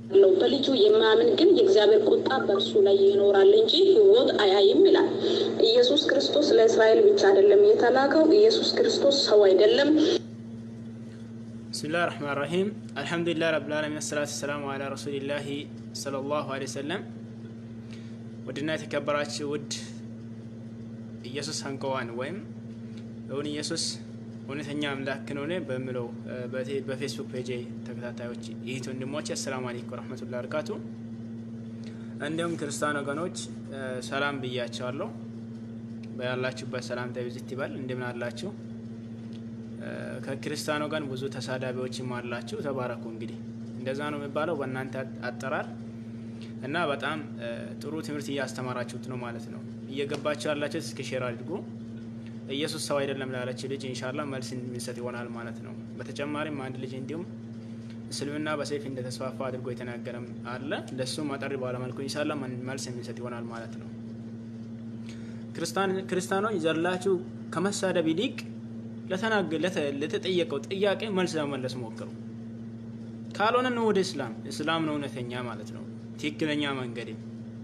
ለው በልጁ የማያምን ግን የእግዚአብሔር ቁጣ በእርሱ ላይ ይኖራል እንጂ ሕይወት አያይም ይላል። ኢየሱስ ክርስቶስ ለእስራኤል ብቻ አይደለም የተላከው። ኢየሱስ ክርስቶስ ሰው አይደለም። ብስሚላህ ረህማን ረሂም አልሐምዱሊላህ ረብል ዓለሚን አሰላቱ ወሰላሙ አላ ረሱሊላሂ ሰለላሁ ዐለይሂ ወሰለም። ውድና የተከበራችሁ ውድ ኢየሱስ አንቀዋን ወይም እውን ኢየሱስ እውነተኛ አምላክ ነውን በሚለው በፌስቡክ ፔጅ ተከታታዮች ይህት ወንድሞች አሰላሙ አለይኩም ወረህመቱላሂ ወበረካቱ። እንዲሁም ክርስቲያን ወገኖች ሰላም ብያቸዋለሁ። በያላችሁበት ሰላምታ ይብዛት ይበል። እንደምን አላችሁ? ከክርስቲያን ወገን ብዙ ተሳዳቢዎችም አላችሁ። ተባረኩ። እንግዲህ እንደዛ ነው የሚባለው በእናንተ አጠራር እና በጣም ጥሩ ትምህርት እያስተማራችሁት ነው ማለት ነው። እየገባችሁ ያላችሁት እስኪ ሼር አድርጉ። ኢየሱስ ሰው አይደለም ላለች ልጅ ኢንሻላ መልስ የሚሰጥ ይሆናል ማለት ነው። በተጨማሪም አንድ ልጅ እንዲሁም እስልምና በሰይፍ እንደተስፋፋ አድርጎ የተናገረም አለ። ለሱም አጠር ባለመልኩ ኢንሻላ መልስ የሚሰጥ ይሆናል ማለት ነው። ክርስቲያኖች ዘላችሁ ከመሳደብ ይልቅ ለተጠየቀው ጥያቄ መልስ ለመመለስ ሞክሩ። ካልሆነ ነው ወደ እስላም እስላም ነው እውነተኛ ማለት ነው ትክክለኛ መንገድም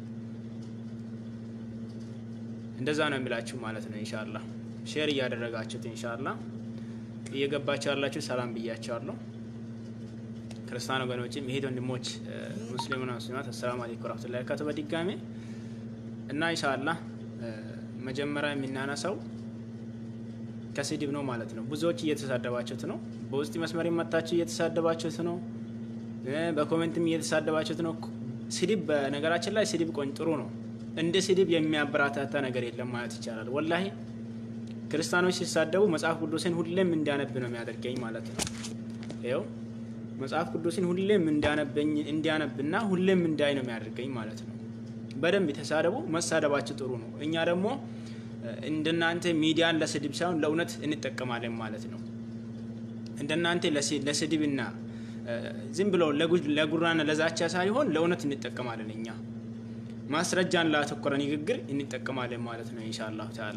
እንደዛ ነው የሚላችሁ ማለት ነው። ኢንሻላ ሼር እያደረጋችሁት ኢንሻላ እየገባችሁ ያላችሁ ሰላም ብያቸዋለሁ። ክርስቲያን ወገኖችም ይሄት ወንድሞች ሙስሊሙና ሙስሊማት አሰላሙ አለይኩም ወራህመቱላሂ ወበረካቱ በድጋሜ እና ኢንሻላ መጀመሪያ የሚናነሳው ከስድብ ነው ማለት ነው። ብዙዎች እየተሳደባችሁት ነው። በውስጥ መስመር መታችሁ እየተሳደባችሁት ነው። በኮሜንትም እየተሳደባችሁት ነው። ስድብ በነገራችን ላይ ስድብ ቆኝ ጥሩ ነው። እንደ ስድብ የሚያበራታታ ነገር የለም ማለት ይቻላል። ወላሂ ክርስቲያኖች ሲሳደቡ መጽሐፍ ቅዱስን ሁሌም እንዲያነብ ነው የሚያደርገኝ ማለት ነው። ይኸው መጽሐፍ ቅዱስን ሁሌም እንዲያነብና ሁሌም እንዳይ ነው የሚያደርገኝ ማለት ነው። በደንብ የተሳደቡ መሳደባቸው ጥሩ ነው። እኛ ደግሞ እንደናንተ ሚዲያን ለስድብ ሳይሆን ለእውነት እንጠቀማለን ማለት ነው። እንደናንተ ለስድብና ዝም ብለው ለጉራና ለዛቻ ሳይሆን ለእውነት እንጠቀማለን እኛ ማስረጃን ላተኮረ ንግግር እንጠቀማለን ማለት ነው። ኢንሻአላሁ ተዓላ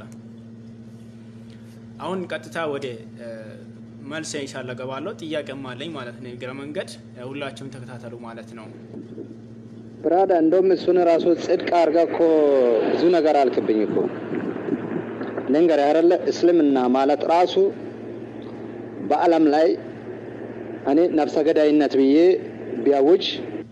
አሁን ቀጥታ ወደ መልስ ኢንሻአላ ገባለሁ። ጥያቄም አለኝ ማለት ነው። የግረ መንገድ ሁላችሁም ተከታተሉ ማለት ነው። ብራዳ እንደውም እሱን ራሱ ጽድቅ አድርጋ እኮ ብዙ ነገር አልክብኝ እኮ ልንገርህ አይደለ እስልምና ማለት ራሱ በዓለም ላይ እኔ ነፍሰ ገዳይነት ብዬ ቢያውጅ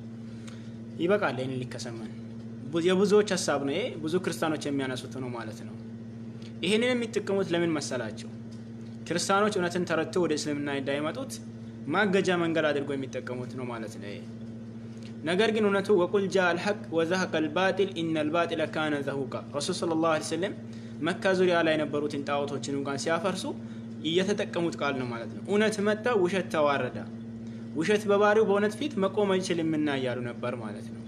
ይበቃል። ይህን ሊከሰመን የብዙዎች ሀሳብ ነው። ይሄ ብዙ ክርስቲያኖች የሚያነሱት ነው ማለት ነው። ይህንን የሚጠቀሙት ለምን መሰላቸው? ክርስቲያኖች እውነትን ተረድቶ ወደ እስልምና እንዳይመጡት ማገጃ መንገድ አድርጎ የሚጠቀሙት ነው ማለት ነው። ነገር ግን እውነቱ ወቁል ጃ አልሐቅ ወዘሀቀ አልባጢል ኢነ አልባጢለ ካነ ዘሁቃ ረሱል ሰለላሁ ዐለይሂ ወሰለም መካ ዙሪያ ላይ የነበሩትን ጣዖቶችን እንኳን ሲያፈርሱ እየተጠቀሙት ቃል ነው ማለት ነው። እውነት መጣ፣ ውሸት ተዋረዳ። ውሸት በባህሪው በእውነት ፊት መቆም አይችልምና እያሉ ነበር ማለት ነው።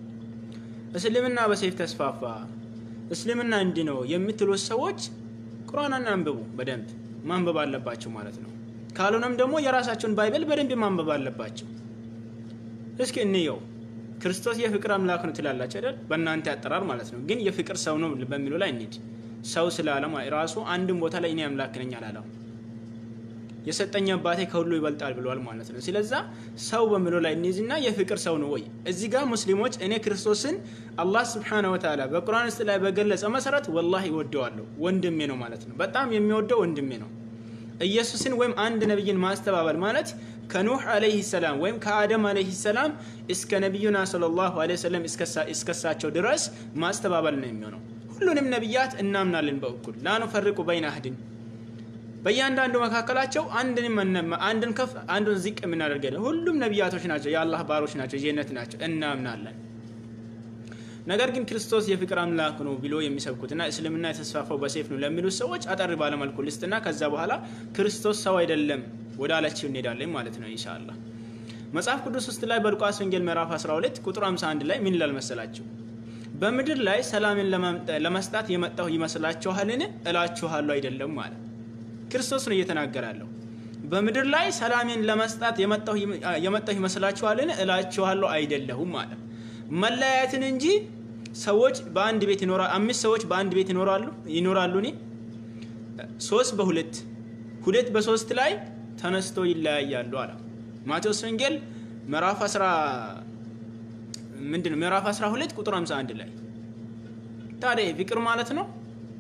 እስልምና በሰይፍ ተስፋፋ፣ እስልምና እንዲህ ነው የምትሉት ሰዎች ቁርአንን አንብቡ፣ በደንብ ማንበብ አለባቸው ማለት ነው። ካልሆነም ደግሞ የራሳቸውን ባይብል በደንብ ማንበብ አለባቸው። እስኪ እንየው። ክርስቶስ የፍቅር አምላክ ነው ትላላችሁ አይደል? በእናንተ አጠራር ማለት ነው። ግን የፍቅር ሰው ነው በሚለው ላይ እንሂድ። ሰው ስላለ ራሱ አንድም ቦታ ላይ እኔ አምላክ ነኝ አላለም። የሰጠኝ አባቴ ከሁሉ ይበልጣል ብለዋል ማለት ነው። ስለዛ ሰው በሚለው ላይ እንይዝና የፍቅር ሰው ነው ወይ? እዚህ ጋር ሙስሊሞች እኔ ክርስቶስን አላህ ስብሓነሁ ወተዓላ በቁርአን ውስጥ ላይ በገለጸ መሰረት ወላሂ እወደዋለሁ፣ ወንድሜ ነው ማለት ነው። በጣም የሚወደው ወንድሜ ነው። ኢየሱስን ወይም አንድ ነቢይን ማስተባበል ማለት ከኑህ አለይሂ ሰላም ወይም ከአደም አለይሂ ሰላም እስከ ነቢዩና ሰለላሁ ዐለይሂ ወሰለም እስከሳቸው ድረስ ማስተባበል ነው የሚሆነው። ሁሉንም ነቢያት እናምናለን በእኩል ላኑፈርቁ በይነ አህድን በእያንዳንዱ መካከላቸው አንድን ከፍ አንዱን ዝቅ የምናደርገለን። ሁሉም ነቢያቶች ናቸው፣ የአላህ ባሮች ናቸው፣ ጀነት ናቸው፣ እናምናለን። ነገር ግን ክርስቶስ የፍቅር አምላክ ነው ብሎ የሚሰብኩትና እስልምና የተስፋፋው በሴፍ ነው ለሚሉት ሰዎች አጠር ባለመልኩ ልስጥና ከዛ በኋላ ክርስቶስ ሰው አይደለም ወደ አለችው እንሄዳለን ማለት ነው ኢንሻአላህ። መጽሐፍ ቅዱስ ውስጥ ላይ በሉቃስ ወንጌል ምዕራፍ 12 ቁጥር 51 ላይ ምን ይላል መሰላችሁ? በምድር ላይ ሰላምን ለመስጣት የመጣሁ ይመስላችኋልን? እላችኋለሁ አይደለም ማለት ክርስቶስ ነው እየተናገረ ያለው። በምድር ላይ ሰላሜን ለመስጣት የመጣሁ ይመስላችኋልን? እላችኋለሁ አይደለሁም ማለት መለያየትን እንጂ ሰዎች በአንድ ቤት ይኖራሉ። አምስት ሰዎች በአንድ ቤት ይኖራሉ ይኖራሉ እኔ ሶስት በሁለት ሁለት በሶስት ላይ ተነስቶ ይለያያሉ አለ። ማቴዎስ ወንጌል ምዕራፍ ምንድን ነው ምዕራፍ 12 ቁጥር 51 ላይ ታዲያ ፍቅር ማለት ነው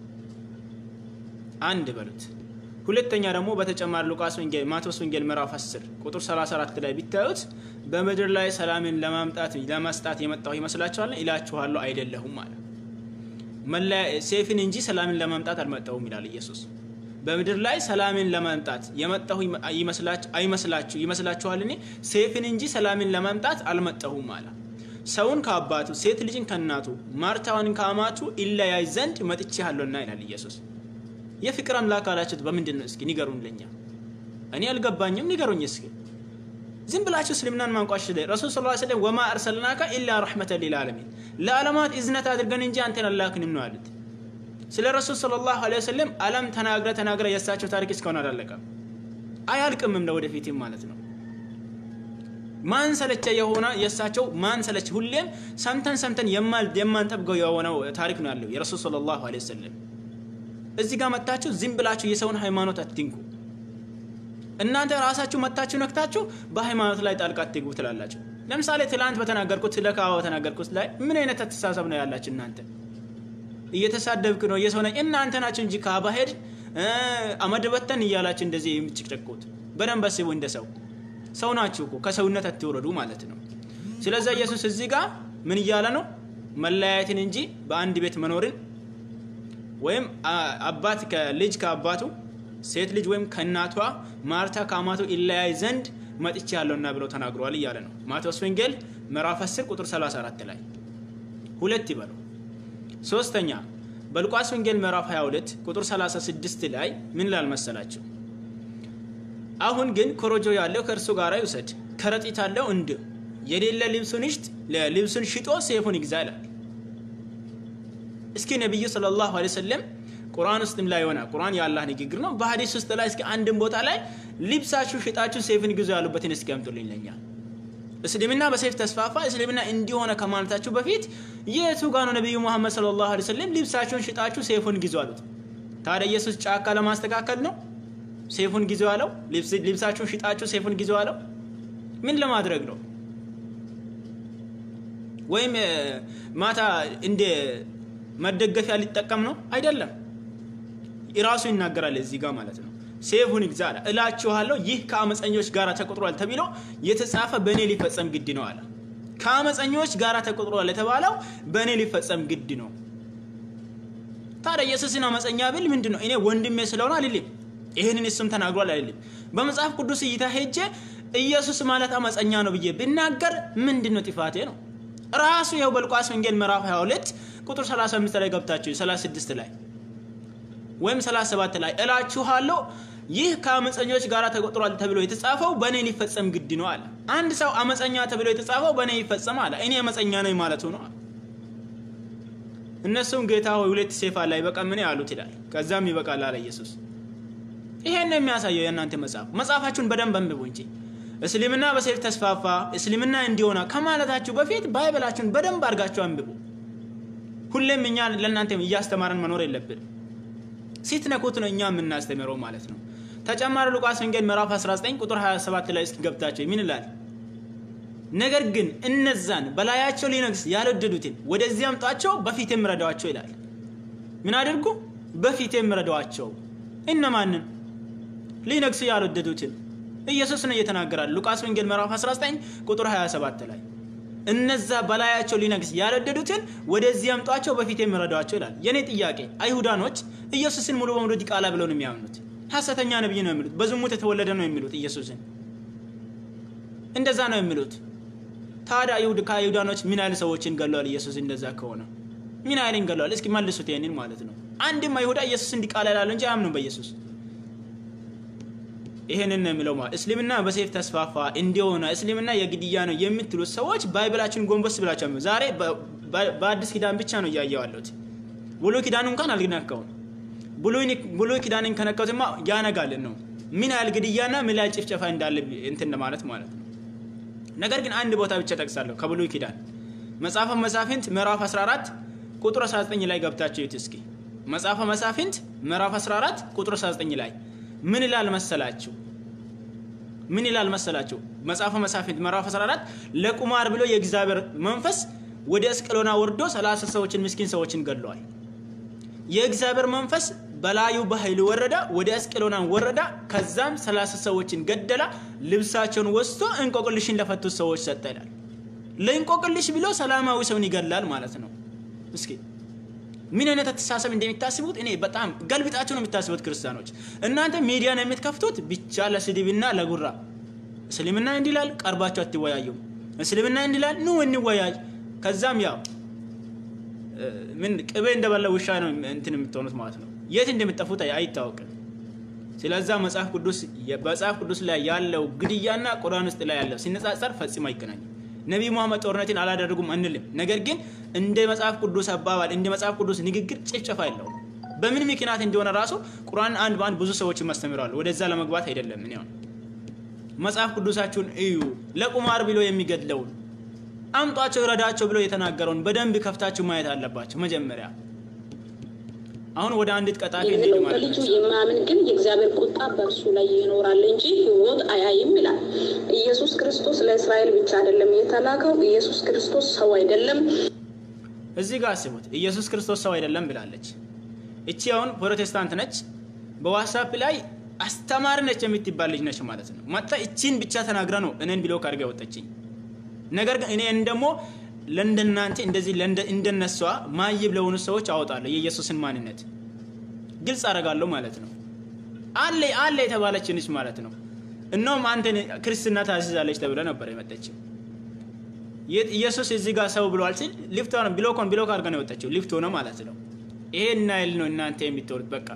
አንድ በሉት። ሁለተኛ ደግሞ በተጨማሪ ሉቃስ ወንጌል ማቴዎስ ወንጌል ምዕራፍ 10 ቁጥር 34 ላይ ቢታዩት በምድር ላይ ሰላምን ለማምጣት ለመስጣት የመጣሁ ይመስላችኋል? ይላችኋለሁ አይደለሁም አለ። ሴፍን እንጂ ሰላምን ለማምጣት አልመጣሁም ይላል ኢየሱስ። በምድር ላይ ሰላምን ለማምጣት የመጣሁ አይመስላችሁ ይመስላችኋል? እኔ ሴፍን እንጂ ሰላምን ለማምጣት አልመጣሁም አለ። ሰውን ከአባቱ ሴት ልጅን ከእናቱ ማርታዋን ከአማቱ ይለያይ ዘንድ መጥቼአለሁና ይላል ኢየሱስ። የፍቅር አምላክ አላችሁት በምንድን ነው? እስኪ ንገሩን። ለኛ እኔ አልገባኝም፣ ንገሩኝ እስኪ። ዝም ብላችሁ እስልምናን ማንቋሽ ላይ ረሱል ስ ስለም ወማ አርሰልናከ ኢላ ረሕመተን ሊልዓለሚን ለዓለማት እዝነት አድርገን እንጂ አንተን አላክንም ነው አሉት። ስለ ረሱል ሰለላሁ ዐለይሂ ወሰለም ዓለም ተናግረ ተናግረ የእሳቸው ታሪክ እስካሁን አላለቀም፣ አያልቅምም ለወደፊትም ማለት ነው። ማን ሰለቸ የሆነ የእሳቸው ማን ሰለቸ ሁሌም ሰምተን ሰምተን የማንጠብቀው የሆነው ታሪክ ነው ያለው የረሱል ሰለላሁ ዐለይሂ ወሰለም። እዚህ ጋር መታችሁ ዝም ብላችሁ የሰውን ሃይማኖት አትንኩ። እናንተ ራሳችሁ መታችሁ ነክታችሁ በሃይማኖት ላይ ጣልቃ አትግቡ ትላላችሁ። ለምሳሌ ትላንት በተናገርኩት ስለ ካባ በተናገርኩት ላይ ምን አይነት አስተሳሰብ ነው ያላችሁ እናንተ? እየተሳደብክ ነው የሰው ነኝ እናንተ ናችሁ እንጂ ካባ ሄድ አመድ በተን እያላችሁ እንደዚህ የምትጨቀቁት በደንብ አስቡ። እንደ ሰው ሰው ናችሁ እኮ ከሰውነት አትወረዱ ማለት ነው። ስለዚህ ኢየሱስ እዚህ ጋር ምን እያለ ነው? መለያየትን እንጂ በአንድ ቤት መኖርን ወይም አባት ከልጅ ከአባቱ ሴት ልጅ ወይም ከእናቷ ማርታ ከአማቱ ይለያይ ዘንድ መጥቼ ያለውና ብለው ተናግረዋል እያለ ነው። ማቴዎስ ወንጌል ምዕራፍ 10 ቁጥር 34 ላይ ሁለት ይበሉ። ሶስተኛ በሉቃስ ወንጌል ምዕራፍ 22 ቁጥር 36 ላይ ምን ላል መሰላቸው? አሁን ግን ኮረጆ ያለው ከእርሱ ጋር ይውሰድ፣ ከረጢት አለው እንድ የሌለ ልብሱን ይሽጥ ልብሱን ሽጦ ሴፉን ይግዛ ይላል። እስኪ ነቢዩ ሰለላሁ ዐለይሂ ወሰለም ቁርአን ውስጥም ላይ ሆነ ቁርአን የአላህ ንግግር ነው። በሀዲስ ውስጥ ላይ እስኪ አንድን ቦታ ላይ ልብሳችሁ ሽጣችሁ ሴፍን ግዙ ያሉበትን እስኪ አምጡልኝ ለኛ። እስልምና በሴፍ ተስፋፋ። እስልምና እንዲሆነ ከማለታችሁ በፊት የቱ ጋ ነው ነቢዩ ሙሐመድ ሰለላሁ ዐለይሂ ወሰለም ልብሳችሁን ሽጣችሁ ሴፉን ግዙ አሉት? ታዲያ ኢየሱስ ጫካ ለማስተካከል ነው ሴፉን ግዙ አለው? ልብሳችሁን ሽጣችሁ ሴፉን ግዙ አለው? ምን ለማድረግ ነው? ወይም ማታ እንደ መደገፊያ ሊጠቀም ነው? አይደለም። ራሱ ይናገራል እዚህ ጋር ማለት ነው። ሴፉን ይግዛ አለ። እላችኋለሁ ይህ ከአመፀኞች ጋር ተቆጥሯል ተብሎ የተጻፈ በእኔ ሊፈጸም ግድ ነው አለ። ከአመፀኞች ጋር ተቆጥሯል የተባለው በእኔ ሊፈጸም ግድ ነው። ታዲያ ኢየሱስን አመፀኛ ብል ምንድን ነው? እኔ ወንድሜ ስለሆነ አልልም። ይህንን እሱም ተናግሯል አይደለም። በመጽሐፍ ቅዱስ እይታ ሄጄ ኢየሱስ ማለት አመፀኛ ነው ብዬ ብናገር ምንድን ነው ጥፋቴ ነው? ራሱ ይኸው በሉቃስ ወንጌል ምዕራፍ 22 ቁጥር 35 ላይ ገብታችሁ 36 ላይ ወይም 37 ላይ እላችኋለሁ ይህ ከአመፀኞች ጋር ተቆጥሯል ተብሎ የተጻፈው በእኔ ሊፈጸም ግድ ነው አለ። አንድ ሰው አመፀኛ ተብሎ የተጻፈው በእኔ ይፈጸም አለ። እኔ አመፀኛ ነኝ ማለቱ ነው። እነሱም ጌታ ሆይ ሁለት ሴፍ አለ አይበቃም ምን ያሉት ይላል። ከዛም ይበቃል አለ ኢየሱስ። ይሄን ነው የሚያሳየው የእናንተ መጽሐፍ። መጽሐፋችሁን በደንብ አንብቡ እንጂ እስልምና በሴፍ ተስፋፋ እስልምና እንዲሆና ከማለታችሁ በፊት ባይበላችሁን በደንብ አድርጋችሁ አንብቡ። ሁሌም እኛ ለእናንተ እያስተማረን መኖር የለብን። ሲትነኩት ነው እኛ የምናስተምረው ማለት ነው። ተጨማሪ ሉቃስ ወንጌል ምዕራፍ 19 ቁጥር 27 ላይ እስኪ ገብታቸው ምን ይላል? ነገር ግን እነዛን በላያቸው ሊነግስ ያልወደዱትን ወደዚህ አምጧቸው፣ በፊቴም ረዷቸው ይላል። ምን አድርጉ? በፊቴም ረዷቸው። እነማንን? ሊነግሱ ያልወደዱትን ኢየሱስ ነው እየተናገራል። ሉቃስ ወንጌል ምዕራፍ 19 ቁጥር 27 ላይ እነዛ በላያቸው ሊነግስ ያልወደዱትን ወደዚህ አምጧቸው በፊት የሚረዷቸው ይላል። የኔ ጥያቄ አይሁዳኖች ኢየሱስን ሙሉ በሙሉ ዲቃላ ብለው ነው የሚያምኑት። ሐሰተኛ ነብይ ነው የሚሉት። በዝሙት የተወለደ ነው የሚሉት ኢየሱስን እንደዛ ነው የሚሉት። ታዲያ አይሁድ ከአይሁዳኖች ምን ያህል ሰዎችን ገለዋል? ኢየሱስ እንደዛ ከሆነ ምን ያህልን ገለዋል? እስኪ መልሱት ይሄንን ማለት ነው። አንድም አይሁዳ ኢየሱስን ዲቃላ ይላሉ እንጂ አያምኑም በኢየሱስ ይሄንን ነው የሚለው ማለት እስልምና በሴፍ ተስፋፋ እንዲሆነ እስልምና የግድያ ነው የምትሉት ሰዎች ባይብላችን ጎንበስ ብላችሁ ዛሬ በአዲስ ኪዳን ብቻ ነው እያየው ያለሁት። ብሉይ ኪዳኑ እንኳን አልነካውም። ብሉይ ኪዳንን ከነካሁትማ ያነጋልን ነው ምን ያህል ግድያና ምን ያህል ጭፍጨፋ እንዳለ እንትን ማለት ማለት ነው። ነገር ግን አንድ ቦታ ብቻ ጠቅሳለሁ ከብሉይ ኪዳን መጽሐፈ መሳፍንት ምዕራፍ 14 ቁጥር 19 ላይ ገብታችሁ ይዩት እስኪ። መጽሐፈ መሳፍንት ምዕራፍ 14 ቁጥር 19 ላይ ምን ይላል መሰላችሁ? ምን ይላል መሰላቸው? መጽሐፈ መሳፍንት ምዕራፍ 14 ለቁማር ብሎ የእግዚአብሔር መንፈስ ወደ አስቀሎና ወርዶ 30 ሰዎችን ምስኪን ሰዎችን ገድለዋል። የእግዚአብሔር መንፈስ በላዩ በኃይል ወረዳ፣ ወደ አስቀሎና ወረዳ። ከዛም 30 ሰዎችን ገደላ። ልብሳቸውን ወስቶ እንቆቅልሽን ለፈቱት ሰዎች ሰጠ ይላል። ለእንቆቅልሽ ብሎ ሰላማዊ ሰውን ይገላል ማለት ነው። እስኪ ምን አይነት አስተሳሰብ እንደሚታስቡት እኔ በጣም ገልብጣቸው ነው የሚታስቡት ክርስቲያኖች። እናንተ ሚዲያን የምትከፍቱት ብቻ ለስድብና ለጉራ። እስልምና እንዲላል ቀርባቸው አትወያዩም። እስልምና እንዲላል ኑ እንወያይ። ከዛም ያው ምን ቅቤ እንደበላ ውሻ ነው እንትን የምትሆኑት ማለት ነው። የት እንደምትጠፉት አይታወቅም። ስለዛ መጽሐፍ ቅዱስ በመጽሐፍ ቅዱስ ላይ ያለው ግድያና ቁርአን ውስጥ ላይ ያለው ሲነጻጸር ፈጽሞ አይገናኝም። ነቢይ ሙሐመድ ጦርነትን አላደረጉም አንልም። ነገር ግን እንደ መጽሐፍ ቅዱስ አባባል እንደ መጽሐፍ ቅዱስ ንግግር ጭፍጨፋ የለውም። በምን ምክንያት እንደሆነ ራሱ ቁርአን አንድ በአንድ ብዙ ሰዎችን ማስተምረዋል። ወደዛ ለመግባት አይደለም። እኔ አሁን መጽሐፍ ቅዱሳችሁን እዩ። ለቁማር ብሎ የሚገድለውን አምጧቸው፣ ረዳቸው ብሎ የተናገረውን በደንብ ከፍታችሁ ማየት አለባቸው መጀመሪያ። አሁን ወደ አንዲት ቀጣፊ እንሂድ የሚለው ማለት በልጁ ነው። የማያምን ግን የእግዚአብሔር ቁጣ በእርሱ ላይ ይኖራል እንጂ ሕይወት አያይም ይላል። ኢየሱስ ክርስቶስ ለእስራኤል ብቻ አይደለም የተላከው። ኢየሱስ ክርስቶስ ሰው አይደለም። እዚህ ጋር አስቡት። ኢየሱስ ክርስቶስ ሰው አይደለም ብላለች። እቺ አሁን ፕሮቴስታንት ነች። በዋትሳፕ ላይ አስተማሪ ነች የምትባል ልጅ ነች ማለት ነው። መጣ እቺን ብቻ ተናግራ ነው እኔን ብሎ ካድርጋ ያወጣችኝ። ነገር ግን እኔን ደግሞ ለእንደናንተ እንደዚህ ለእንደ- እንደነሷ ማይብ ለሆኑ ሰዎች አወጣለሁ የኢየሱስን ማንነት ግልጽ አደርጋለሁ ማለት ነው። አለ አለ የተባለች ነች ማለት ነው። እነውም አንተን ክርስትና ታስይዛለች ተብለ ነበር የመጠችው። የት- ኢየሱስ እዚህ ጋር ሰው ብሏል ሲል ሊፍት ሆነ ብሎኮን ብሎክ አድርጋ ነው የወጣችው። ሊፍት ሆነ ማለት ነው። ይሄ እናይል ነው እናንተ የምትወሩት በቃ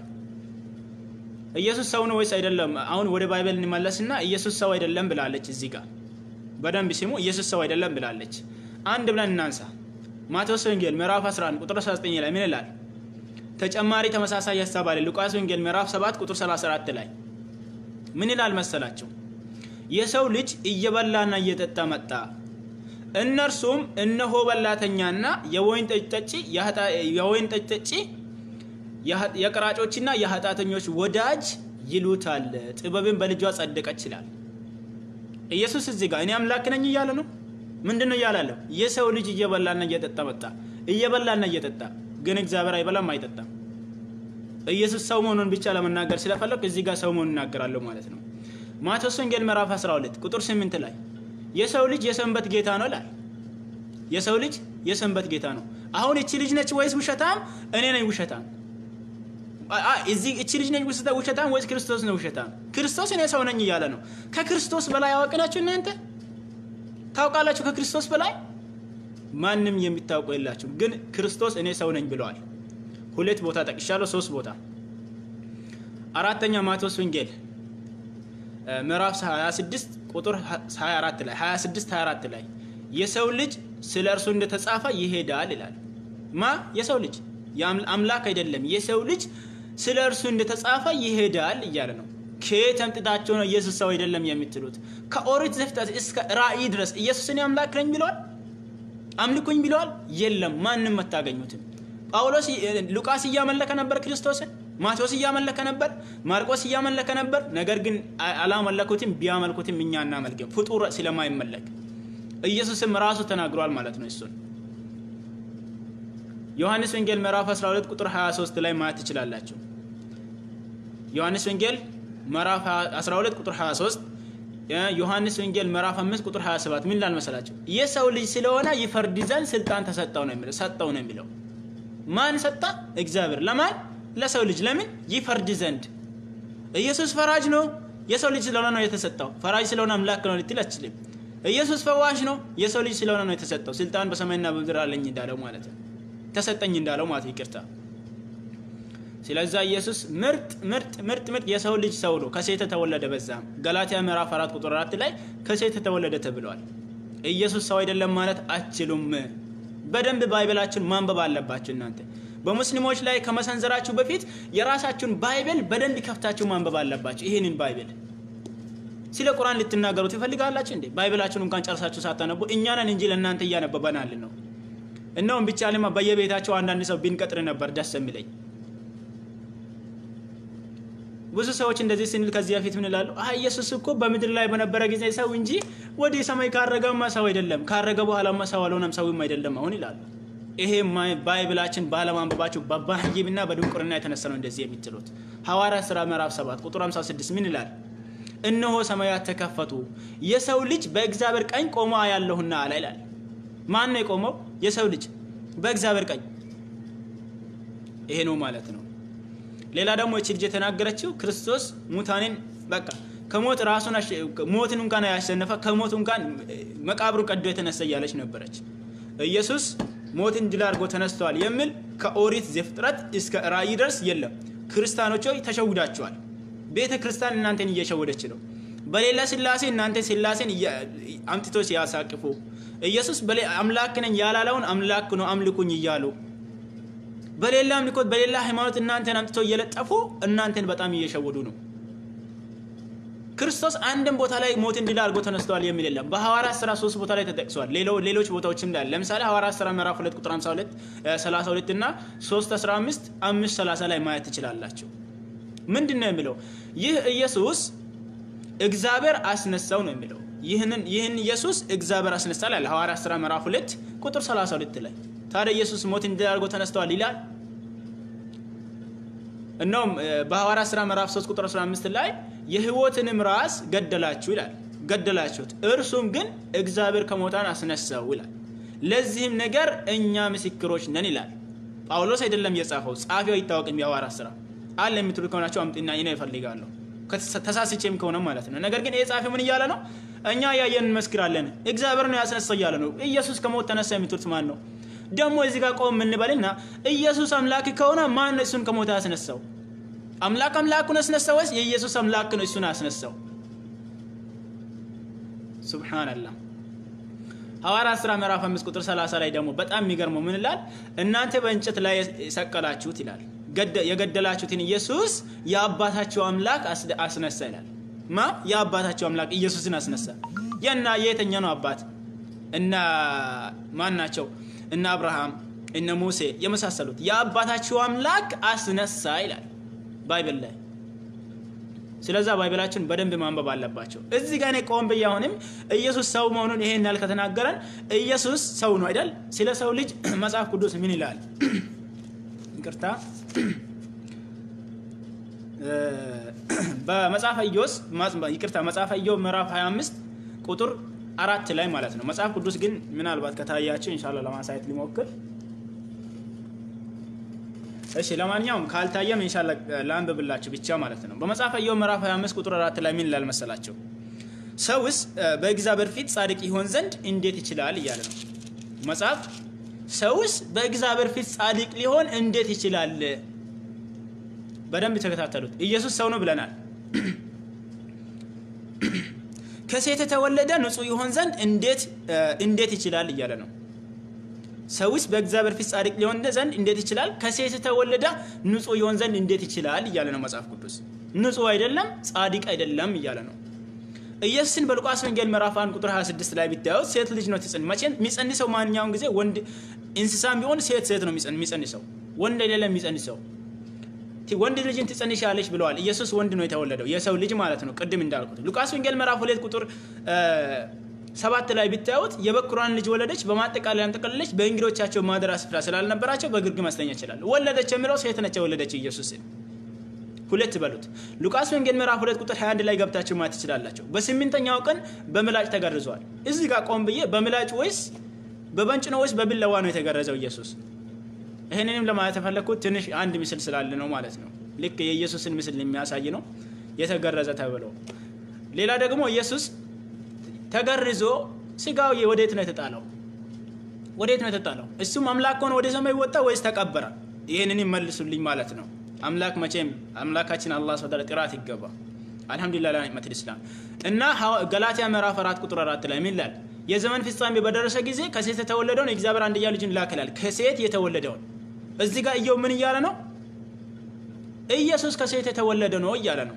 ኢየሱስ ሰው ነው ወይስ አይደለም? አሁን ወደ ባይበል እንመለስና ኢየሱስ ሰው አይደለም ብላለች። እዚህ ጋር በደንብ ሲሙ ኢየሱስ ሰው አይደለም ብላለች። አንድ ብለን እናንሳ። ማቴዎስ ወንጌል ምዕራፍ 11 ቁጥር 19 ላይ ምን ይላል? ተጨማሪ ተመሳሳይ ሀሳብ አለ። ሉቃስ ወንጌል ምዕራፍ 7 ቁጥር 34 ላይ ምን ይላል መሰላቸው? የሰው ልጅ እየበላና እየጠጣ መጣ፣ እነርሱም እነሆ በላተኛና የወይን ጠጅ ጠጪ የኃጢአ- የወይን ጠጅ ጠጪ የኃ- የቀራጮችና የኃጢአተኞች ወዳጅ ይሉታል፣ ጥበብን በልጇ ጸደቀች ይላል። ኢየሱስ እዚህ ጋር እኔ አምላክ ነኝ እያለ ነው። ምንድን ነው እያለ ያለው? የሰው ልጅ እየበላና እየጠጣ መጣ። እየበላና እየጠጣ ግን እግዚአብሔር አይበላም አይጠጣም። ኢየሱስ ሰው መሆኑን ብቻ ለመናገር ስለፈለግ እዚህ ጋር ሰው መሆኑን እናገራለሁ ማለት ነው። ማቴዎስ ወንጌል ምዕራፍ 12 ቁጥር 8 ላይ የሰው ልጅ የሰንበት ጌታ ነው ይላል። የሰው ልጅ የሰንበት ጌታ ነው። አሁን እቺ ልጅ ነች ወይስ ውሸታም? እኔ ነኝ ውሸታም። አ- አ- እዚህ እቺ ልጅ ነች ውስተ- ውሸታም ወይስ ክርስቶስ ነው ውሸታም? ክርስቶስ እኔ ሰው ነኝ እያለ ነው። ከክርስቶስ በላይ አዋቂ ናችሁ እናንተ ታውቃላችሁ? ከክርስቶስ በላይ ማንም የሚታውቁ የላችሁ። ግን ክርስቶስ እኔ ሰው ነኝ ብለዋል። ሁለት ቦታ ጠቅሻለሁ፣ ሶስት ቦታ። አራተኛ ማቴዎስ ወንጌል እ፣ ምዕራፍ 26 ቁጥር 24 ላይ 26 24 ላይ የሰው ልጅ ስለ እርሱ እንደተጻፈ ይሄዳል ይላል። ማ የሰው ልጅ የአም- አምላክ አይደለም። የሰው ልጅ ስለ እርሱ እንደተጻፈ ይሄዳል እያለ ነው። ከየት አምጥታችሁ ነው ኢየሱስ ሰው አይደለም የምትሉት? ከኦሪት ዘፍጥረት እስከ ራእይ ድረስ ኢየሱስን አምላክ ነኝ ብለዋል። አምልኩኝ ብለዋል። የለም ማንም አታገኙትም። ጳውሎስ ሉቃስ እያመለከ ነበር ክርስቶስን፣ ማቴዎስ እያመለከ ነበር፣ ማርቆስ እያመለከ ነበር። ነገር ግን አ- አላመለኩትም። ቢያመልኩትም እኛ እናመልክም፣ ፍጡር ስለማይመለክ ኢየሱስም ራሱ ተናግሯል ማለት ነው። እሱን ዮሐንስ ወንጌል ምዕራፍ 12 ቁጥር 23 ላይ ማየት ትችላላችሁ። ዮሐንስ ወንጌል ምዕራፍ 12 ቁጥር 23 ዮሐንስ ወንጌል ምዕራፍ 5 ቁጥር 27 ምን ላል መሰላቸው? የሰው ልጅ ስለሆነ ይፈርድ ዘንድ ስልጣን ተሰጠው ነው የሚለው ሰጠው ነው የሚለው ማን ሰጣ? እግዚአብሔር። ለማን? ለሰው ልጅ። ለምን? ይፈርድ ዘንድ። ኢየሱስ ፈራጅ ነው። የሰው ልጅ ስለሆነ ነው የተሰጠው። ፈራጅ ስለሆነ አምላክ ነው ልትል አትችልም። ኢየሱስ ፈዋሽ ነው። የሰው ልጅ ስለሆነ ነው የተሰጠው። ስልጣን በሰማይና በምድር አለኝ እንዳለው ማለት ነው። ተሰጠኝ እንዳለው ማለት ይቅርታ። ስለዛ ኢየሱስ ምርጥ ምርጥ ምርጥ ምርጥ የሰው ልጅ ሰው ነው። ከሴት ተወለደ። በዛም ገላትያ ምዕራፍ አራት ቁጥር አራት ላይ ከሴት ተወለደ ተብለዋል። ኢየሱስ ሰው አይደለም ማለት አትችሉም። በደንብ ባይብላችሁን ማንበብ አለባችሁ እናንተ በሙስሊሞች ላይ ከመሰንዘራችሁ በፊት የራሳችሁን ባይብል በደንብ ከፍታችሁ ማንበብ አለባችሁ። ይህንን ባይብል ስለ ቁርአን ልትናገሩ ትፈልጋላችሁ እንዴ? ባይብላችሁን እንኳን ጨርሳችሁ ሳታነቡ እኛ ነን እንጂ ለእናንተ እያነበበናል ነው። እነውም ብቻ ልማ በየቤታቸው አንዳንድ ሰው ቢንቀጥር ነበር ደስ የሚለኝ። ብዙ ሰዎች እንደዚህ ስንል ከዚህ በፊት ምን ይላሉ? አይ ኢየሱስ እኮ በምድር ላይ በነበረ ጊዜ ሰው እንጂ ወደ ሰማይ ካረገማ ሰው አይደለም፣ ካረገ በኋላማ ሰው አልሆነም፣ ሰውም አይደለም አሁን ይላሉ። ይሄ ባይብላችን ባለማንበባቸው በባህይብና በድንቁርና የተነሳ ነው እንደዚህ የሚትሉት። ሐዋርያት ሥራ ምዕራፍ 7 ቁጥር 56 ምን ይላል? እነሆ ሰማያት ተከፈቱ፣ የሰው ልጅ በእግዚአብሔር ቀኝ ቆሞ አያለሁና አለ ይላል። ማን ነው የቆመው? የሰው ልጅ በእግዚአብሔር ቀኝ። ይሄ ነው ማለት ነው። ሌላ ደግሞ እቺ ልጅ የተናገረችው ክርስቶስ ሙታንን በቃ ከሞት ራሱን ሞትን እንኳን ያሸነፈ ከሞት እንኳን መቃብሩ ቀዶ የተነሳ እያለች ነበረች። ኢየሱስ ሞትን ድል አድርጎ ተነስተዋል የሚል ከኦሪት ዘፍጥረት እስከ ራእይ ድረስ የለም። ክርስቲያኖች ሆይ ተሸውዳችኋል። ቤተ ክርስቲያን እናንተን እየሸወደች ነው። በሌላ ስላሴ እናንተ ስላሴን አምጥቶ ሲያሳቅፉ ኢየሱስ አምላክ ነኝ ያላለውን አምላክ ነው አምልኩኝ እያሉ በሌላ አምልኮት በሌላ ሃይማኖት እናንተን አምጥቶ እየለጠፉ እናንተን በጣም እየሸወዱ ነው። ክርስቶስ አንድም ቦታ ላይ ሞትን ድል አድርጎ ተነስተዋል የሚል የለም። በሐዋርያት ሥራ ሶስት ቦታ ላይ ተጠቅሷል። ሌሎች ቦታዎችም ላይ ለምሳሌ ሐዋርያት ሥራ ምዕራፍ 2 ቁጥር 52 32 እና 3 15 5 30 ላይ ማየት ትችላላችሁ። ምንድን ነው የሚለው? ይህ ኢየሱስ እግዚአብሔር አስነሳው ነው የሚለው። ይህንን ይህን ኢየሱስ እግዚአብሔር አስነሳል አለ ሐዋርያት ሥራ ምዕራፍ 2 ቁጥር 32 ላይ። ታዲያ ኢየሱስ ሞትን ድል አድርጎ ተነስተዋል ይላል። እነውም በሐዋርያት ሥራ ምዕራፍ 3 ቁጥር 15 ላይ የሕይወትንም ራስ ገደላችሁ ይላል። ገደላችሁት፣ እርሱም ግን እግዚአብሔር ከሙታን አስነሳው ይላል። ለዚህም ነገር እኛ ምስክሮች ነን ይላል። ጳውሎስ አይደለም የጻፈው፣ ጻፊው አይታወቅም። የሐዋርያት ሥራ አለ የምትሉ ከሆናቸው አምጥና ይነ ይፈልጋለሁ ተሳስቼም ከሆነ ማለት ነው። ነገር ግን ይህ ጻፊ ምን እያለ ነው? እኛ ያየን እንመስክራለን፣ እግዚአብሔር ነው ያስነሳው እያለ ነው። ኢየሱስ ከሞት ተነሳ የምትሉት ማን ነው? ደግሞ እዚህ ጋር ቆም የምንበልና ኢየሱስ አምላክ ከሆነ ማን ነው እሱን ከሞት ያስነሳው? አምላክ አምላኩን ያስነሳው ወይስ የኢየሱስ አምላክ ነው እሱን ያስነሳው? ሱብሃንአላህ። ሐዋርያት ሥራ ምዕራፍ 5 ቁጥር 30 ላይ ደግሞ በጣም የሚገርመው ምን ይላል? እናንተ በእንጨት ላይ የሰቀላችሁት ይላል የገደላችሁትን ኢየሱስ የአባታቸው አምላክ አስነሳ ይላል። ማ የአባታቸው አምላክ ኢየሱስን አስነሳ። የና የየተኛ ነው አባት? እነ ማን ናቸው? እነ አብርሃም፣ እነ ሙሴ የመሳሰሉት የአባታቸው አምላክ አስነሳ ይላል ባይብል ላይ። ስለዛ ባይብላችን በደንብ ማንበብ አለባቸው። እዚህ ጋር እኔ ቆም ብዬ አሁንም ኢየሱስ ሰው መሆኑን ይሄን ያህል ከተናገረን ኢየሱስ ሰው ነው አይደል? ስለ ሰው ልጅ መጽሐፍ ቅዱስ ምን ይላል? ይቅርታ በመጽሐፈ ኢዮስ ይቅርታ መጽሐፈ ኢዮብ ምዕራፍ 25 ቁጥር አራት ላይ ማለት ነው። መጽሐፍ ቅዱስ ግን ምናልባት ከታያቸው ኢንሻአላ ለማሳየት ሊሞክር። እሺ ለማንኛውም ካልታየም ኢንሻአላ ላንብብላችሁ ብቻ ማለት ነው። በመጽሐፈ ኢዮብ ምዕራፍ 25 ቁጥር አራት ላይ ምን ይላል መሰላቸው? ሰውስ በእግዚአብሔር ፊት ጻድቅ ይሆን ዘንድ እንዴት ይችላል እያለ ነው መጽሐፍ ሰውስ በእግዚአብሔር ፊት ጻድቅ ሊሆን እንዴት ይችላል? በደንብ ተከታተሉት። ኢየሱስ ሰው ነው ብለናል። ከሴት የተወለደ ንጹሕ ይሆን ዘንድ እንዴት እንዴት ይችላል እያለ ነው። ሰውስ በእግዚአብሔር ፊት ጻድቅ ሊሆን ዘንድ እንዴት ይችላል? ከሴት የተወለደ ንጹሕ ይሆን ዘንድ እንዴት ይችላል እያለ ነው መጽሐፍ ቅዱስ። ንጹሕ አይደለም፣ ጻድቅ አይደለም እያለ ነው። ኢየሱስን በሉቃስ ወንጌል ምዕራፍ 1 ቁጥር 26 ላይ ቢታዩት ሴት ልጅ ነው ትጽን መቼም የሚጸንሰው ማንኛውም ጊዜ ወንድ እንስሳም ቢሆን ሴት ሴት ነው የሚጸንሰው ወንድ አይደለም የሚጸንሰው ወንድ ልጅን ትጸንሻለች ብለዋል ኢየሱስ ወንድ ነው የተወለደው የሰው ልጅ ማለት ነው ቅድም እንዳልኩት ሉቃስ ወንጌል ምዕራፍ 2 ቁጥር ሰባት ላይ ቢታዩት የበኩሯን ልጅ ወለደች በማጠቃለያ ጠቀለለች በእንግዶቻቸው ማደሪያ ስፍራ ስላልነበራቸው በግርግም ማስተኛ ይችላል ወለደች የሚለው ሴት ነች የወለደች ኢየሱስን ሁለት በሉት። ሉቃስ ወንጌል ምዕራፍ ሁለት ቁጥር 21 ላይ ገብታችሁ ማየት ትችላላችሁ። በስምንተኛው ቀን በምላጭ ተገርዟል። እዚህ ጋር ቆም ብዬ በምላጭ ወይስ በበንጭ ነው ወይስ በቢላዋ ነው የተገረዘው ኢየሱስ? ይህንንም ለማለት የፈለግኩት ትንሽ አንድ ምስል ስላለ ነው ማለት ነው። ልክ የኢየሱስን ምስል የሚያሳይ ነው የተገረዘ ተብሎ። ሌላ ደግሞ ኢየሱስ ተገርዞ ስጋው ወዴት ነው የተጣለው? ወዴት ነው የተጣለው? እሱም አምላክ ሆኖ ወደ ሰማይ ወጣ ወይስ ተቀበረ? ይህንን ይመልሱልኝ ማለት ነው። አምላክ መቼም አምላካችን አላህ ስብሐ ወተዓላ ጥራት ይገባ። አልሐምዱሊላህ ለኒዕመት ኢስላም እና ገላትያ ምዕራፍ አራት ቁጥር አራት ላይ ምን ይላል? የዘመን ፍጻሜ በደረሰ ጊዜ ከሴት የተወለደውን የእግዚአብሔር አንድያ ልጅን ላክ ይላል። ከሴት የተወለደውን እዚህ ጋር እየው ምን እያለ ነው? ኢየሱስ ከሴት የተወለደ ነው እያለ ነው።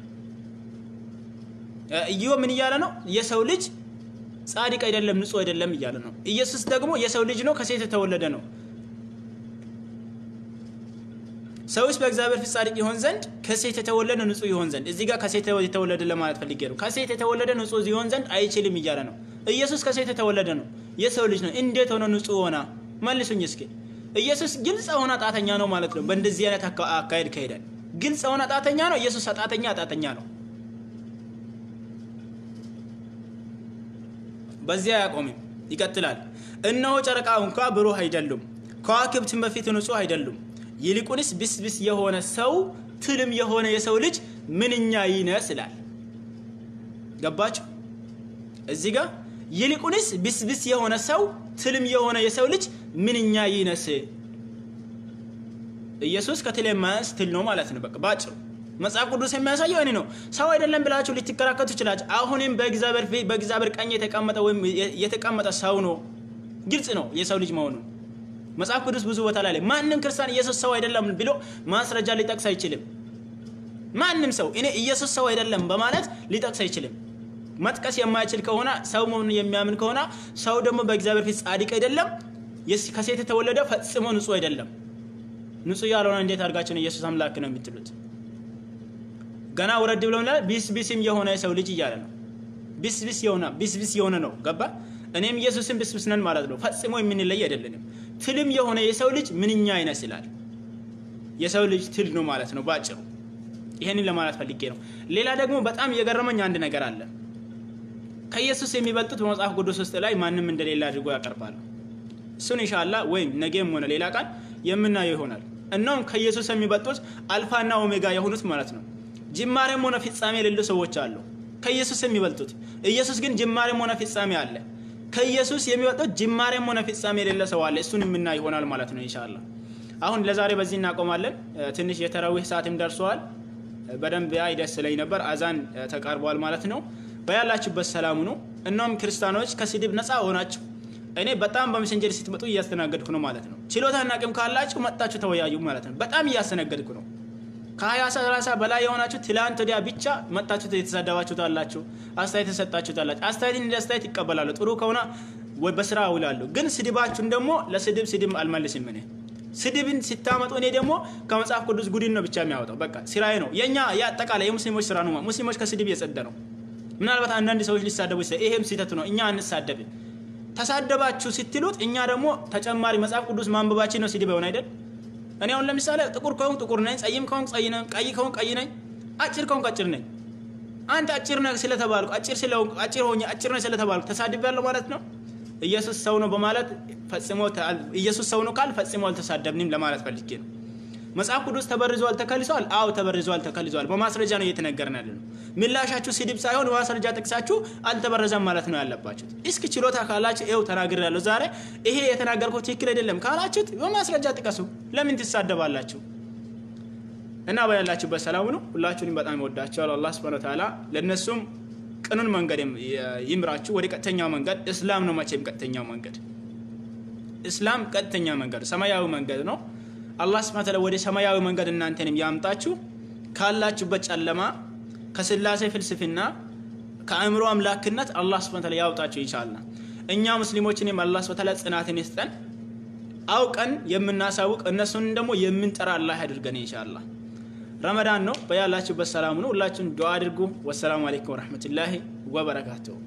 እየው ምን እያለ ነው? የሰው ልጅ ጻድቅ አይደለም፣ ንጹህ አይደለም እያለ ነው። ኢየሱስ ደግሞ የሰው ልጅ ነው፣ ከሴት የተወለደ ነው። ሰውስ በእግዚአብሔር ፊት ጻድቅ ይሆን ዘንድ ከሴት የተወለደ ንጹሕ ይሆን ዘንድ እዚህ ጋር ከሴት የተወለደ ለማለት ፈልጌ ነው። ከሴት የተወለደ ንጹሕ ይሆን ዘንድ አይችልም እያለ ነው። ኢየሱስ ከሴት የተወለደ ነው፣ የሰው ልጅ ነው። እንዴት ሆነ ንጹሕ ሆና? መልሱኝ እስኪ። ኢየሱስ ግልጽ ሆነ ጣተኛ ነው ማለት ነው። በእንደዚህ አይነት አካሄድ ከሄዳል ግልጽ ሆነ ጣተኛ ነው። ኢየሱስ ጣተኛ ጣተኛ ነው። በዚያ አያቆምም፣ ይቀጥላል። እነሆ ጨረቃ እንኳ ብሩህ አይደሉም፣ ከዋክብትን በፊት ንጹሕ አይደሉም። ይልቁንስ ብስብስ የሆነ ሰው ትልም የሆነ የሰው ልጅ ምንኛ ይነስ ይላል። ገባችሁ? እዚህ ጋር ይልቁንስ ብስብስ የሆነ ሰው ትልም የሆነ የሰው ልጅ ምንኛ ይነስ። ኢየሱስ ከትል የማያንስ ትል ነው ማለት ነው። በቃ ባጭሩ መጽሐፍ ቅዱስ የሚያሳየው እኔ ነው። ሰው አይደለም ብላችሁ ልትከራከቱ ትችላችሁ። አሁንም በእግዚአብሔር ፊት በእግዚአብሔር ቀኝ የተቀመጠ ወይም የተቀመጠ ሰው ነው። ግልጽ ነው የሰው ልጅ መሆኑ። መጽሐፍ ቅዱስ ብዙ ቦታ ላይ ማንም ክርስቲያን ኢየሱስ ሰው አይደለም ብሎ ማስረጃ ሊጠቅስ አይችልም። ማንም ሰው እኔ ኢየሱስ ሰው አይደለም በማለት ሊጠቅስ አይችልም። መጥቀስ የማይችል ከሆነ ሰው መሆኑን የሚያምን ከሆነ ሰው ደግሞ በእግዚአብሔር ፊት ጻድቅ አይደለም፣ ከሴት የተወለደ ፈጽሞ ንጹሕ አይደለም። ንጹሕ ያልሆነ እንዴት አድርጋችሁ ነው ኢየሱስ አምላክ ነው የምትሉት? ገና ወረድ ብሎ ቢስ ቢስም የሆነ የሰው ልጅ እያለ ነው። ቢስ ቢስ የሆነ ቢስ ቢስ የሆነ ነው። ገባ? እኔም ኢየሱስን ቢስ ቢስ ነን ማለት ነው። ፈጽሞ የምንለይ አይደለንም። ትልም የሆነ የሰው ልጅ ምንኛ ይመስላል። የሰው ልጅ ትል ነው ማለት ነው ባጭሩ። ይሄንን ለማለት ፈልጌ ነው። ሌላ ደግሞ በጣም የገረመኝ አንድ ነገር አለ። ከኢየሱስ የሚበልጡት በመጽሐፍ ቅዱስ ውስጥ ላይ ማንም እንደሌለ አድርጎ ያቀርባሉ። እሱን ኢንሻአላ ወይም ነገም ሆነ ሌላ ቃል የምናየው ይሆናል። እናም ከኢየሱስ የሚበልጡት አልፋና ኦሜጋ የሆኑት ማለት ነው ጅማሬም ሆነ ፍጻሜ የሌሉ ሰዎች አሉ ከኢየሱስ የሚበልጡት። ኢየሱስ ግን ጅማሬም ሆነ ፍጻሜ አለ። ከኢየሱስ የሚበልጡት ጅማሬም ሆነ ፍጻሜ የሌለ ሰው አለ። እሱን የምናይ ይሆናል ማለት ነው ኢንሻአላ። አሁን ለዛሬ በዚህ እናቆማለን። ትንሽ የተራዊህ ሰዓትም ደርሰዋል። በደንብ ያይ ደስ ይለኝ ነበር። አዛን ተቃርቧል ማለት ነው። በያላችሁበት ሰላሙ ነው። እናም ክርስቲያኖች ከስድብ ነፃ ሆናችሁ እኔ በጣም በሜሴንጀር ስትመጡ እያስተናገድኩ ነው ማለት ነው። ችሎታና አቅም ካላችሁ መጣችሁ ተወያዩ ማለት ነው። በጣም እያስተናገድኩ ነው። ከሀያ ሰላሳ በላይ የሆናችሁ ትላንት ወዲያ ብቻ መጣችሁ የተሳደባችሁት አላችሁ፣ አስተያየት የሰጣችሁት አላችሁ። አስተያየት እንደ አስተያየት ይቀበላሉ። ጥሩ ከሆነ በስራ አውላለሁ። ግን ስድባችሁን ደግሞ ለስድብ ስድብ አልመልስም እኔ ስድብን ስታመጡ እኔ ደግሞ ከመጽሐፍ ቅዱስ ጉድን ነው ብቻ የሚያወጣው። በቃ ስራዬ ነው። የኛ የአጠቃላይ የሙስሊሞች ስራ ነው። ሙስሊሞች ከስድብ የጸደ ነው። ምናልባት አንዳንድ ሰዎች ሊሳደቡ ይችላል። ይሄም ስህተት ነው። እኛ አንሳደብም። ተሳደባችሁ ስትሉት እኛ ደግሞ ተጨማሪ መጽሐፍ ቅዱስ ማንበባችን ነው ስድብ ይሆን አይደል? እኔ አሁን ለምሳሌ ጥቁር ከሆንክ ጥቁር ነኝ፣ ጸይም ከሆንክ ጸይ ነኝ፣ ቀይ ከሆንክ ቀይ ነኝ፣ አጭር ከሆንክ አጭር ነኝ። አንተ አጭር ነህ ስለተባልኩ አጭር ስለሆንኩ አጭር ሆኜ አጭር ነኝ ስለተባልኩ ተሳድቤያለሁ ማለት ነው። ኢየሱስ ሰው ነው በማለት ፈጽሞ ኢየሱስ ሰው ነው ካል ፈጽሞ አልተሳደብንም ለማለት ፈልጌ ነው። መጽሐፍ ቅዱስ ተበርዟል ተከልሷል? አዎ ተበርዟል ተከልሷል። በማስረጃ ነው እየተነገርን ያለ ነው። ምላሻችሁ ስድብ ሳይሆን በማስረጃ ጥቅሳችሁ አልተበረዘም ማለት ነው ያለባችሁት። እስኪ ችሎታ ካላችሁ ይኸው ተናግሬያለሁ ዛሬ ይሄ የተናገርኩት ትክክል አይደለም ካላችሁት በማስረጃ ጥቀሱ። ለምን ትሳደባላችሁ? እና በያላችሁበት ሰላም ነው። ሁላችሁንም በጣም ይወዳቸዋል አላህ ሱብሃነሁ ወተዓላ ለእነሱም ቅኑን መንገድ ይምራችሁ ወደ ቀጥተኛው መንገድ። እስላም ነው መቼም ቀጥተኛው መንገድ። እስላም ቀጥተኛ መንገድ ሰማያዊ መንገድ ነው። አላህ ሱብሃነሁ ወተዓላ ወደ ሰማያዊ መንገድ እናንተንም ያምጣችሁ ካላችሁበት ጨለማ፣ ከስላሴ ፍልስፍና፣ ከአእምሮ አምላክነት አላህ ሱብሃነሁ ወተዓላ ያውጣችሁ ኢንሻአላህ። እኛ ሙስሊሞችንም አላህ ሱብሃነሁ ወተዓላ ጽናትን ይስጠን። አውቀን የምናሳውቅ እነሱን ደግሞ የምንጠራ አላህ ያድርገን ኢንሻአላህ። ረመዳን ነው። በያላችሁበት ሰላም ነው። ሁላችሁም ዱዓ አድርጉ። ወሰላሙ አለይኩም ወረሕመቱላሂ ወበረካቱሁ።